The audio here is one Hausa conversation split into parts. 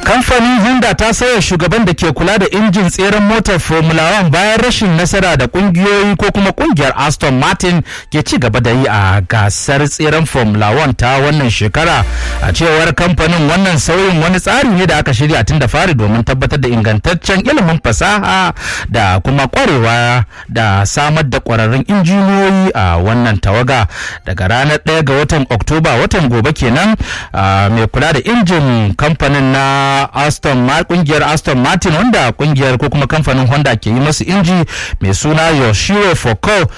kamfanin honda ta sauya shugaban da ke kula da injin tseren motar formula 1 bayan rashin nasara da kungiyoyi ko kuma kungiyar aston martin ke ci gaba da yi a gasar tseren formula 1 ta wannan shekara a cewar kamfanin wannan sauyin wani tsari ne da aka shirya tun da fari domin tabbatar da ingantaccen ilimin fasaha da kuma kwarewa da samar da kwararrun injiniyoyi a wannan tawaga daga ranar 1 ga watan oktoba watan gobe kenan mai kula da injin kamfanin na Aston kungiyar Aston Martin wanda kungiyar ko kuma kamfanin Honda ke yi masu inji mai suna Yoshiro Foucault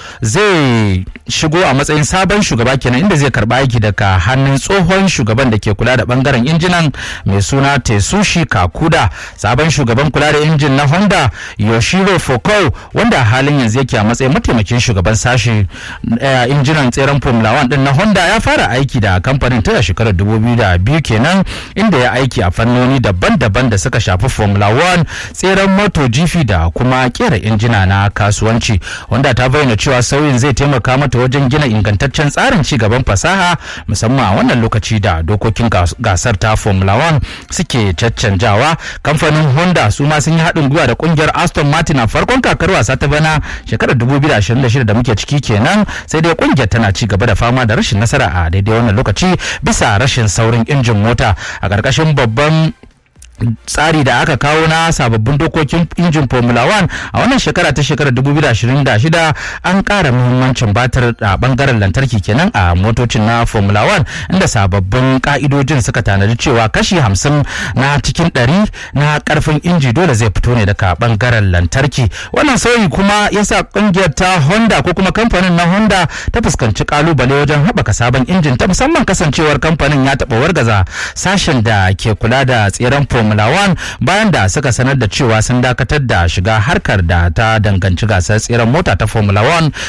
zai shigo a matsayin sabon shugaba kenan inda zai karba aiki daga hannun tsohon shugaban da ke kula da bangaren injinan mai suna Tetsushi Kakuda sabon shugaban kula da injin na Honda Yoshiro Foucault wanda halin yanzu yake a matsayin mataimakin shugaban sashi injinan tseren Formula 1 din na Honda ya fara aiki da kamfanin tun shekarar 2002 kenan inda ya aiki a fannoni daban-daban da suka shafi Formula 1 tseren moto jifi da kuma kera injina na kasuwanci wanda ta bayyana cewa sauyin zai taimaka mata wajen gina ingantaccen tsarin ci gaban fasaha musamman a wannan lokaci da dokokin gasar ta Formula 1 suke caccanjawa kamfanin Honda su ma sun yi haɗin gwiwa da kungiyar Aston Martin a farkon kakar wasa ta bana shekarar 2026 da muke ciki kenan sai dai kungiyar tana ci gaba da fama da rashin nasara a daidai wannan lokaci bisa rashin saurin injin mota a ƙarƙashin babban tsari da aka kawo na sababbin dokokin injin formula 1 a wannan shekara ta shekarar 2026 an ƙara muhimmancin batar a bangaren lantarki kenan a motocin na formula 1 inda sababbin ka'idojin suka tanadi cewa kashi 50 na cikin 100 na karfin inji dole zai fito ne daga bangaren lantarki wannan sauyi kuma ya sa kungiyar ta honda ko kuma kamfanin na honda ta fuskanci kalubale wajen haɓaka sabon injin ta musamman kasancewar kamfanin ya taɓa wargaza sashen da ke kula da tseren formula Formula 1 bayan da suka sanar da cewa sun dakatar da shiga harkar da ta danganci gasar tseren mota ta Formula 1